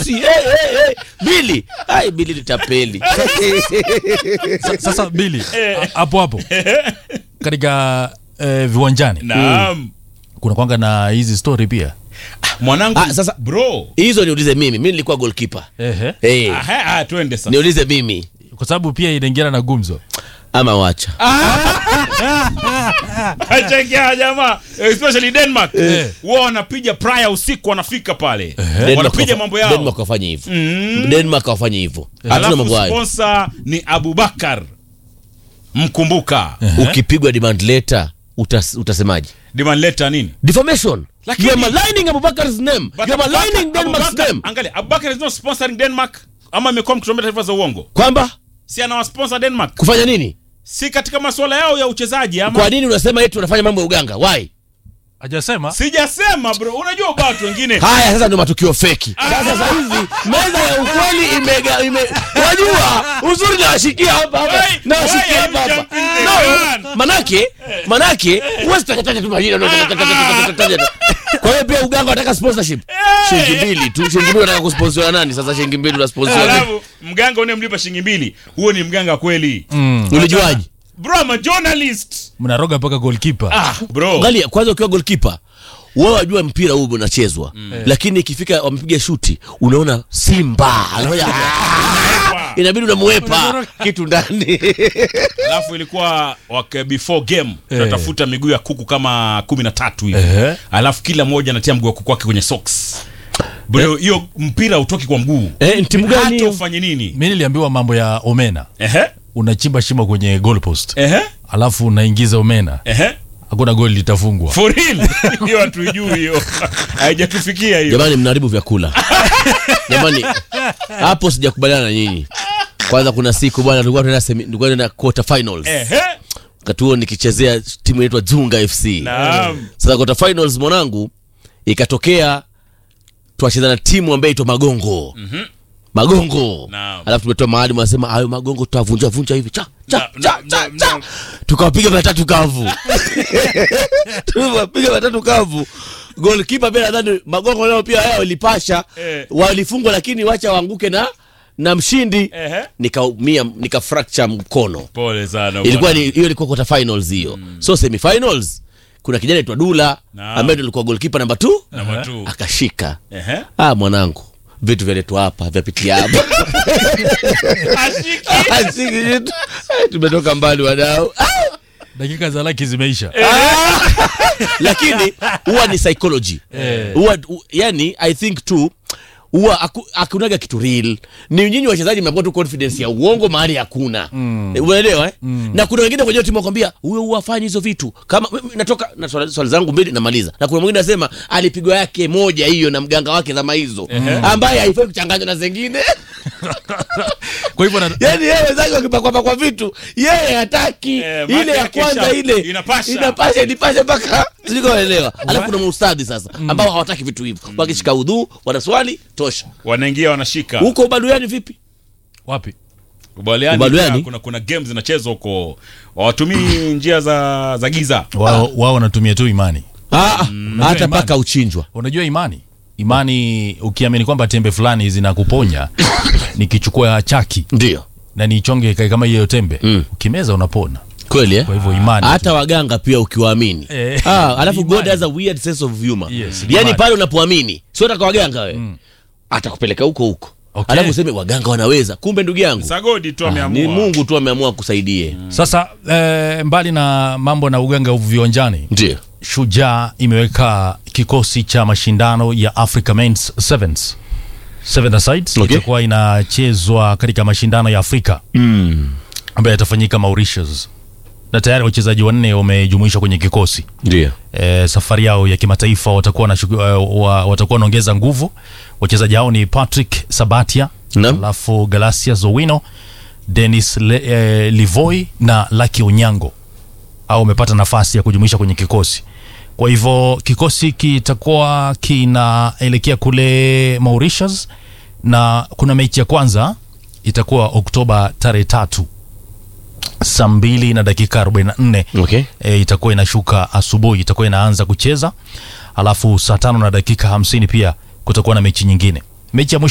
Chelsea hey, hey, hey. Bili ai Bili litapeli Sa- Sasa Bili, a- hapo hapo katika eh, viwanjani naam kuna kwanga na hizi story pia. mwanangu Ah, sasa- bro hizo niulize mimi mimi nilikuwa goalkeeper Ehe. hey, Aha, ah, twende sasa niulize mimi Kwa sababu pia inaingiana na gumzo. ama wacha Achekea jamaa especially Denmark Eh. wao wanapiga prior usiku wanafika pale Denmark wanapiga wafa- mambo yao Denmark wafanye hivyo Denmark wafanye hivyo hatuna alafu mambo hayo sponsor ni Abubakar mkumbuka ukipigwa demand letter utas, utasemaje demand letter nini defamation Lakini- you are maligning Abubakar's name But you are Abubakar- maligning Denmark's Abubakar- name angalia Abubakar is not sponsoring Denmark ama amekuwa mkitumia taarifa za uongo kwamba si anawasponsor Denmark kufanya nini si katika masuala yao ya uchezaji ama kwa nini unasema eti unafanya mambo ya uganga why Hajasema sijasema bro unajua watu wengine haya sasa ndio matukio feki sasa sasa hivi meza ya ukweli imega ime wajua uzuri nawashikia hapa hapa Why- nawashikia why hapa are you hapa jumping the no gun? manake manake huwezi takataja tu majina no, takataja tu. kwa hiyo pia uganga wanataka sponsorship shilingi mbili tu shilingi mbili wanataka kusponsora nani sasa shilingi mbili unasponsora alafu mganga unayemlipa shilingi mbili huo ni mganga kweli ulijuaje bro I'm a journalist mnaroga mpaka goalkeeper. ah bro angalia kwanza ukiwa goalkeeper wao wajua mpira huu unachezwa lakini ikifika wamepiga shuti unaona simba anafanya "Ah!" inabidi unamwepa kitu ndani alafu ilikuwa wake before game tunatafuta miguu ya kuku kama kumi na tatu hivi Ehe. alafu kila mmoja anatia mguu wa kuku wake kwenye socks bro hiyo mpira utoki kwa mguu Eh, ni timu gani hata hiyo? ufanye nini Mimi niliambiwa mambo ya omena. ehe Unachimba shimo kwenye goalpost. ehe Alafu unaingiza omena. ehe Hakuna goli litafungwa. for real hiyo hatujui hiyo haijatufikia hiyo jamani mnaharibu vyakula jamani hapo sijakubaliana na nyinyi kwanza kuna siku bwana tulikuwa tunaenda semi- tulikuwa tunaenda quarter finals ehe wakati huo nikichezea timu inaitwa Zunga FC naam sasa quarter finals mwanangu ikatokea twacheza na timu ambayo itwa magongo magongo Naam. alafu tumetoa mahali wanasema hayo magongo tutavunja vunja hivi cha cha Na- cha na- cha na- cha na- tukawapiga matatu kavu tukawapiga matatu kavu golkipa pia nadhani magongo leo pia yao ilipasha Eh. walifungwa lakini wacha waanguke na na mshindi Ehe. nikaumia nika fracture mkono pole sana ilikuwa bwana. ni hiyo ilikuwa quarter finals hiyo so semi finals kuna kijana aitwa Dula Naam. ambaye ndo alikuwa goalkeeper namba 2 Namba two. akashika Ehe. ah mwanangu vitu vyaletwa hapa vyapitia hapa Ashiki. Ashiki vitu. Eh, tumetoka mbali wadau Ah, Dakika za laki zimeisha. lakini huwa ni psychology huwa u- yani i think tu huwa haku- hakunaga kitu real ni nyinyi wachezaji mnakuwa tu confidence ya uongo mahali hakuna mm. umeelewa eh? na kuna wengine kwenye timu wakwambia huyo huwa afanyi hizo vitu kama mimi natoka na swali, swali zangu mbili namaliza na kuna mwingine anasema alipigwa yake moja hiyo na mganga wake zama hizo ambaye haifai kuchanganywa na zingine Kwa hivyo na, yani yeye wenzake wakipakwapakwa vitu yeye hataki Eh, ile ya maana kwanza kisha ile inapasha. inapasha inipashe mpaka sikoelewa alafu kuna maustadhi sasa ambao hawataki vitu hivyo wakishika udhuu wanaswali tosha wanaingia wanashika huko ubaluani vipi wapi? Ubaliani Ubaliani? pia kuna kuna games zinachezwa huko hawatumii njia za za giza Wao wao wanatumia tu imani. Ah, hata imani. paka uchinjwa Unajua imani? Imani ukiamini kwamba tembe fulani zinakuponya nikichukua chaki ndio na nichonge kai kama hiyo tembe ukimeza unapona. kweli eh? Kwa hivyo imani. hata waganga pia ukiwaamini Eh. ah, alafu Imani. god has a weird sense of humor Yes, yani imani. pale unapoamini sio taka waganga we atakupeleka huko huko Okay. alafu useme waganga wanaweza kumbe ndugu yangu sagodi tu ni ameamua mungu tu ameamua kusaidie Sasa eh, mbali na mambo na uganga viwanjani, ndio Shujaa imeweka kikosi cha mashindano ya Africa Men's Sevens Seven Sides Okay. itakuwa inachezwa katika mashindano ya Afrika ambayo yatafanyika Mauritius, na tayari wachezaji wanne wamejumuishwa kwenye kikosi. ndio E, safari yao ya kimataifa watakuwa na uh, wa, watakuwa wanaongeza nguvu. Wachezaji hao ni Patrick Sabatia, Naam. alafu Galasia Zowino, Dennis Le, eh, Livoi na Lucky Onyango au wamepata nafasi ya kujumuisha kwenye kikosi. Kwa hivyo kikosi kitakuwa kinaelekea kule Mauritius na kuna mechi ya kwanza itakuwa Oktoba tarehe tatu saa mbili na dakika 44 okay e, itakuwa inashuka asubuhi, itakuwa inaanza kucheza, alafu saa tano na dakika hamsini pia kutakuwa na mechi nyingine. Mechi ya mwisho